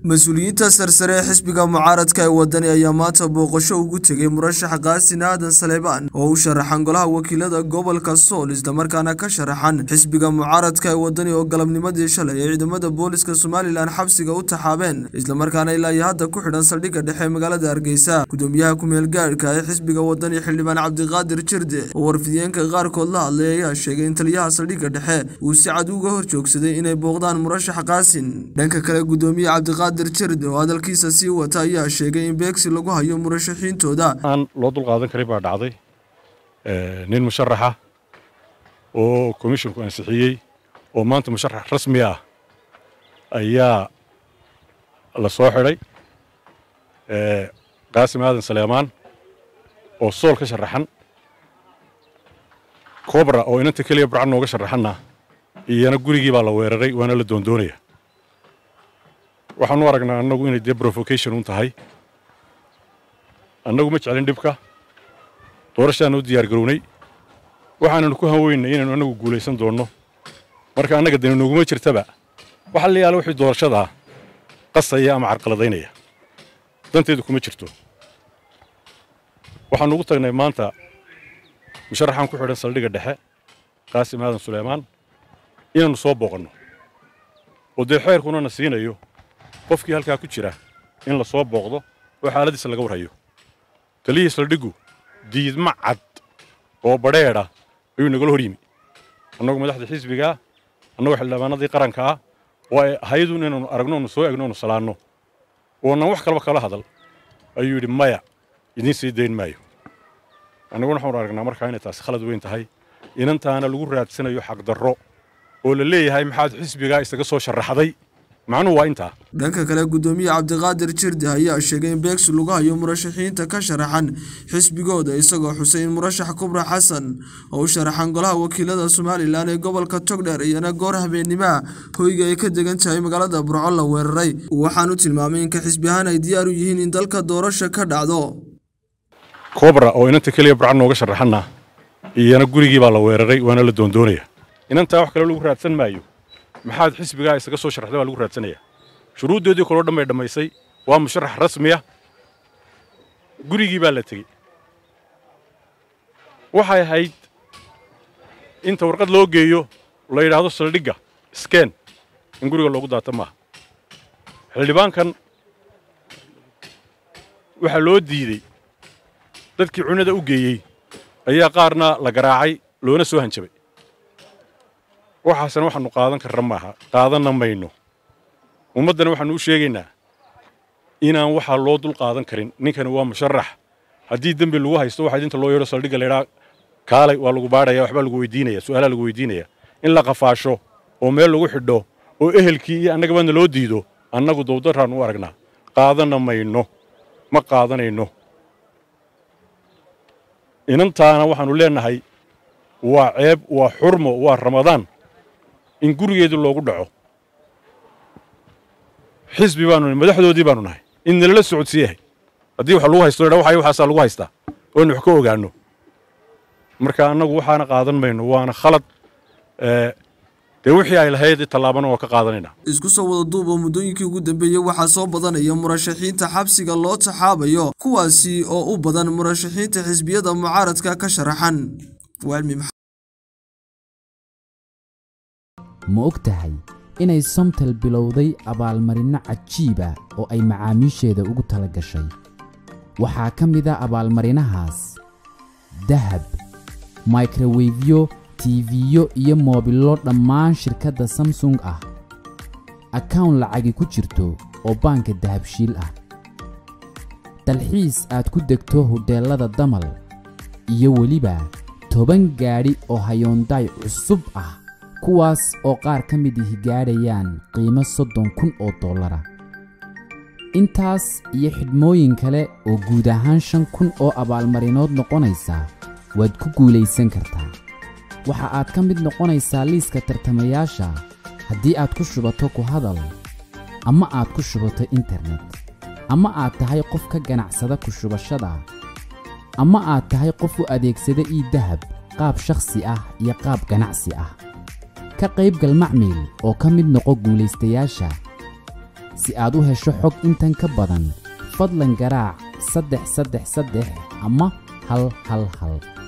mas-uuliyiinta sarsare ee xisbiga mucaaradka ee wadani ayaa maanta booqasho ugu tegay murashax qaasin aadan saleebaan oo u sharaxan golaha wakiilada gobolka sool islamarkaana ka sharaxan xisbiga mucaaradka ee wadani oo galabnimadii shalay ay ciidamada booliska somalilan xabsiga u taxaabeen islamarkaana ilaa iyo hadda ku xidhan saldhigga dhexe magaalada hargeysa gudoomiyaha ku-meel gaadhka ee xisbiga wadani xildhibaan cabdiqaadir jirde oo warfidiyeenka qaarkood la hadlay ayaa sheegay in taliyaha saldhigga dhexe uu si cad uga hor joogsaday inay booqdaan murashax qaasin dhanka kale gudoomiye cabdiqaadir jirde oo hadalkiisa sii wata ayaa sheegay in beegsi lagu hayo murashaxiintooda aan loo dulqaadan karin baa dhacday nin musharaxa oo komishinku ansixiyey oo maanta musharax rasmi ah ayaa la soo xidhay qaasim aadan saleemaan oo sool ka sharaxan cobra oo inanta keliya burcan nooga sharaxanna iyana gurigii baa la weeraray waana la doondoonaya waxaan u aragnaa annagu inay dee provocation un tahay annagu ma jeclin dhibka doorashaana u diyaar garownay waxaananu ku hanweynay inaynu annagu guulaysan doonno marka annaga dani nooguma jirtaba waxa la yaala wixii doorashadaa qasaya ama carqaladaynaya danteedu kuma jirto waxaanu ugu tagnay maanta musharaxaan ku xidhan saldhigga dhexe qaasim aadan suleymaan inaannu soo booqanno oo dee xeerkuna na siinayo qofkii halkaa ku jira in la soo booqdo oo xaaladiisa laga warhayo taliyihii saldhiggu diidma cad oo badheedha ayuu nagala hor yimi annagu madaxda xisbigaa annagu xildhibaanadii qaranka ah oo ay ahaydun inaanu aragno onu soo egno onu salaanno oonan wax kalaba kala hadal ayuu yidhi maya idiin sii dayn maayo annaguna waxaanu aragnaa markaa inay taasi khalad weyn tahay inantaana lagu raadsanayo xaqdarro oo la leeyahay maxaad xisbigaa isaga soo sharaxday macnuhu waa intaa dhanka kale gudoomiye cabdiqaadir jirde ayaa sheegay in beegsi lagu hayo murashaxiinta ka sharaxan xisbigooda isagoo xusay in murashax kubra xasan oo u sharaxan golaha wakiilada somalilan ee gobolka togdheer iyana goor habeennimoa hoyga ay ka degan tahay magaalada burco la weeraray waxaanu tilmaamay in ka xisbi ahaan ay diyaar u yihiin in dalka doorasha ka dhacdo cobra oo inanta keliya burcan nooga sharaxanna iyana gurigii baa la weeraray waana la doondoonaya inantaa wax kale lagu raadsan maayo maxaad xisbigaa isaga soo sharaxday baa lagu raadsanaya shuruuddoodii kaloo dhan bay dhammaysay waa musharax rasmiya gurigii baa la tegey waxay ahayd inta warqad loo geeyo la yidhaahdo saldhigga skeen in guriga loogu daata maaha xildhibaankan waxaa loo diidey dadkii cunada u geeyey ayaa qaarna la garaacay loona soo hanjabay waxaasna waxaannu qaadan karra maaha qaadanna mayno ummaddana waxaannu u sheegaynaa inaan waxaa loo dul qaadan karin ninkani waa musharax haddii dembi lagu haysto waxaa inta loo yeedho saldhigga laydhaa kaalay waa lagu baadhaya waxbaa lagu weydiinaya su'aalaa lagu weydiinaya in la qafaasho oo meel lagu xidho oo ehelkii iyo annagabana loo diido annagu dawdarraan u aragnaa qaadanna mayno ma qaadanayno inantaana waxaannu leennahay waa ceeb waa xurmo waa ramadaan in gurigeedii loogu dhaco xisbi baanu nahay madaxdoodii baanu nahay in nalala socodsiiyahay haddii wax lagu haysto dha waxay waxaasaa lagu haystaa oo inu wax ka ogaanno marka annagu waxaana qaadan mayno waana khalad dee wixii ay lahayd tallaabana waa ka qaadanaynaa isku soo wada duuba muddooyinkii ugu dambeeyey waxaa soo badanaya murashaxiinta xabsiga loo taxaabayo kuwaasi oo u badan murashaxiinta xisbiyada mucaaradka ka sharaxan ma og tahay inay somtel bilowday abaalmarinno cajiiba oo ay macaamiisheeda ugu tala gashay waxaa ka mid a abaalmarinahaas dahab microwefyo tiifiyo iyo moobillo dhammaan shirkadda samsung ah akawn lacagi ku jirto oo baanka dahabshiil ah dalxiis aad ku degto hodheellada damal iyo weliba toban gaadhi oo hayoondaay cusub ah kuwaas oo qaar ka mid ihi gaadhayaan qiimo soddon kun oo dollara intaas iyo xidhmooyin kale oo guud ahaan shan kun oo abaalmarinood noqonaysa waad ku guulaysan kartaa waxa aad ka mid noqonaysaa liiska tartamayaasha haddii aad ku shubato ku hadal ama aad ku shubato internet ama aad tahay qof ka ganacsada ku shubashada ama aad tahay qof u adeegsada ii dahab qaab shakhsi ah iyo qaab ganacsi ah ka qaybgal macmiil oo ka mid noqo guulaystayaasha si aad u hesho xog intan ka badan fadlan garaac saddex saddex saddex ama hal hal hal